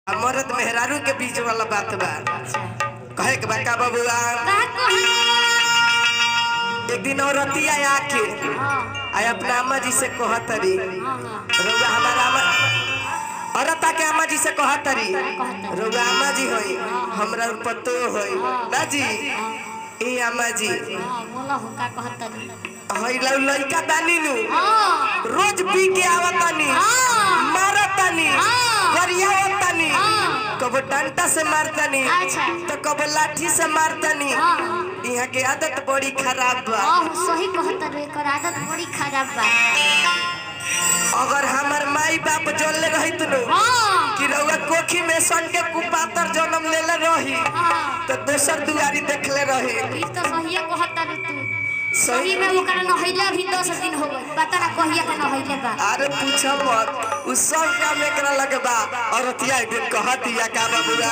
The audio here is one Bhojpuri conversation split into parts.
मरद मेहरारू के बीच वाला बात बा कहे के बा का बबुआ का कहनी एक दिन औरतिया आके हाँ आ अपना अम्मा जी से कहतरी हाँ हाँ रउआ हमारा अम्मा औरता के अम्मा जी से कहतरी कहतरी। रउआ अम्मा जी होई हमरा ऊपर पतो होई ना जी ए अम्मा जी हाँ बोला हो का कहतनी हई लउ लइका दानी नु हाँ रोज पी के आवतानी हाँ। मारतानी हाँ। गरियावतानी हाँ। कबो डंटा से मारतानी अच्छा। तो कबो लाठी से मारतानी हाँ यहाँ के आदत बड़ी खराब बा हाँ सही कहत रे एकर आदत बड़ी खराब बा अगर हमार माई बाप जोड़ले रहित नु हाँ कि रउआ कोखी में सन के कुपातर जन्म लेले रही हाँ तो दोसर दुआरी देखले रही ई तो सहिए कहत रे तू सही में ओकरा नहैले अभी दस दिन हो गई पता ना कहिया के नहैले बा अरे पूछ मत उ सब काम एकरा लगे बा औरतिया एक दिन कह दिया का बबुआ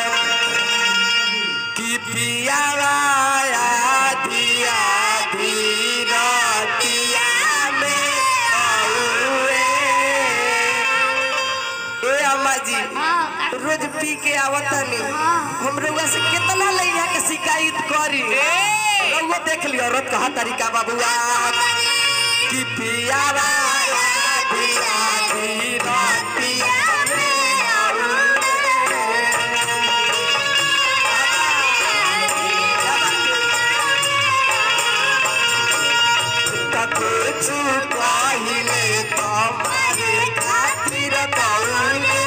कि पियावा दिया धीरतिया में औए ए अम्मा जी हाँ का रोज पी के आवतनी हाँ। हम रउआ से कितना लइहा के शिकायत करी रउआ देख लियो औरत कहा तरीका बबुआ कि पियावा दिया धीरतिया कुछ पहिले तुम्हारे खातिर कौले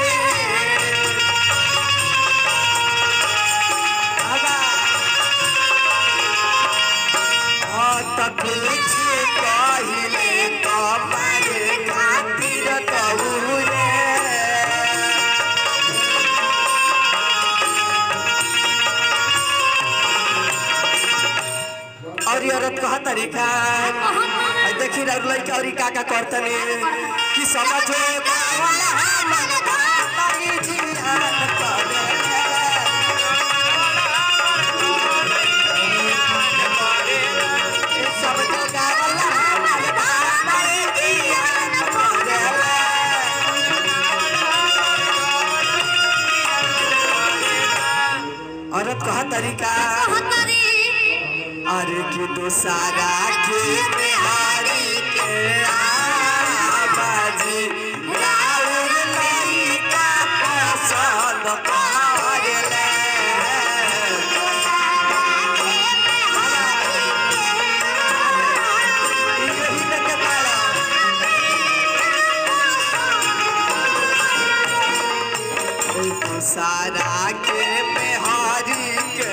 हाँ त कुछ पहिले तुम्हारे खातिर कौले और ये औरत कहा तरीका आई देखी रउर लइका और का का करतनी कि समझो बावला हमर धातारी जियान करे सब जगह वाला हमर धातारी जियान करे औरत कहा तरीका कहत रे अरे कि दोसारा के बिहारी के आबाजी राउर लइका पसंद करेले यही देखे तारा दोसारा के बिहारी के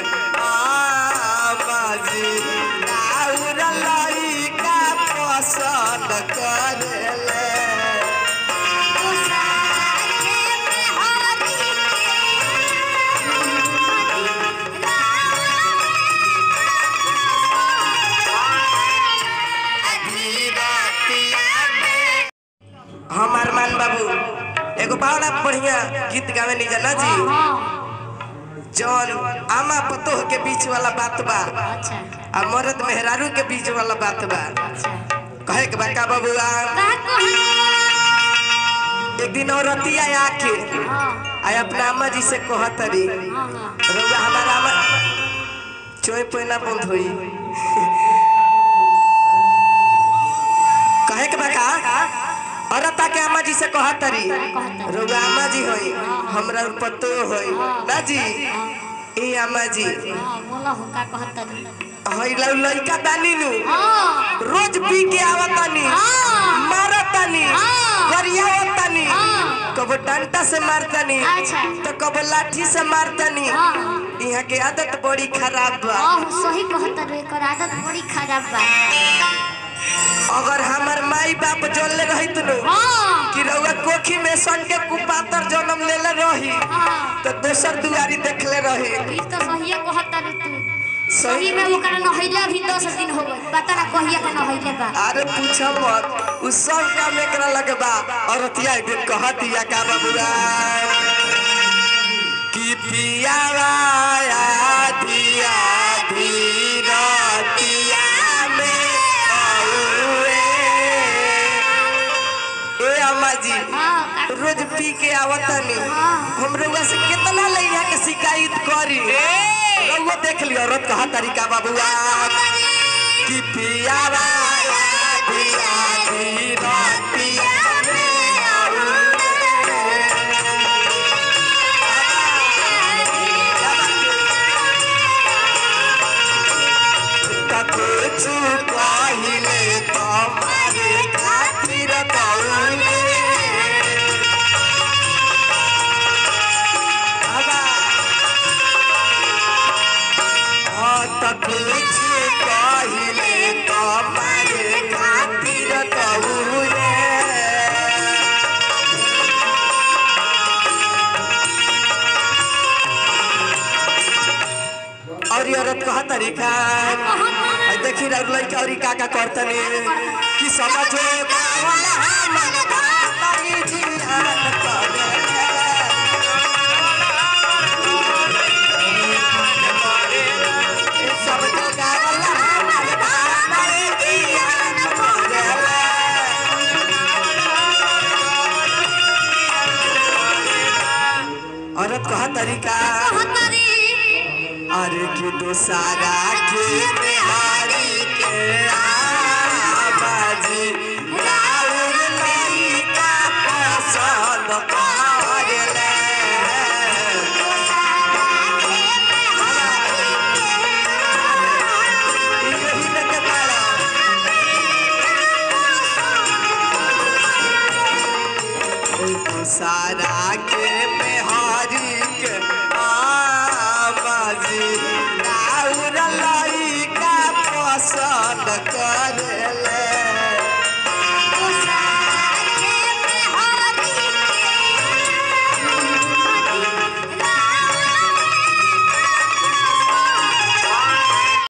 आबाजी राउर लइका पसंद करेले हमार मान बाबू एगो बड़ा बढ़िया गीत गावे नहीं जाना जी जौन आमा पतोह के बीच वाला बात बा अच्छा आ मरद मेहरारू के बीच वाला बात बा अच्छा कहे के बा का बबुआ का कहनी एक दिन औरतिया आके हाँ आ अपना अम्मा जी से कहतरी हाँ हाँ रउआ हमारा अम्मा चोय पैना बंद होई कहे के बा का औरता के अम्मा जी से कहतरी रउआ अम्मा जी होई हमरा ऊपर पतो होई ना जी ए अम्मा जी हाँ बोला हो का कहतनी हई लउ लइका दानी नु हाँ रोज पी के आवतानी हाँ। मारतानी हाँ। गरियावतानी हाँ। कबो डंटा से मारतानी अच्छा। तो कबो लाठी से मारतानी हाँ यहाँ के आदत बड़ी खराब बा हाँ सही कहत रे एकर आदत बड़ी खराब बा अगर हमार माई बाप जोड़ले रहित नु हाँ कि रउआ कोखी में सन के कुपातर जन्म लेले रही हाँ तो दोसर दुआरी देखले रही ई तो सहिए कहत रे तू सही में ओकरा नहैले अभी दस दिन हो गई पता ना कहिया के नहैले बा अरे पूछ मत उ सब काम एकरा लगे बा औरतिया एक दिन कह दिया का बबुआ कि पियावा दिया धीरतिया में औए ए अम्मा जी हाँ का रोज पी के आवतनी हाँ। हम रउआ के शिकायत करी रउआ देख लियो औरत कहा तरीका बाबुआ कि पियावा पिया दी रातिया कुछ कहिले तुम्हारे खातिर कौले बाबा हाँ त कुछ कहिले तुम्हारे खातिर कौले और ये औरत कहा तरीका आई देखी रह लड़का और का का करतनी कि समझो बावला हमर भाई जियान करे ए समझो बावला हमर भाई जियान करे औरत कहा तरीका अरे कि दोसारा के बिहारी के आबाजी राउर लइका पसंद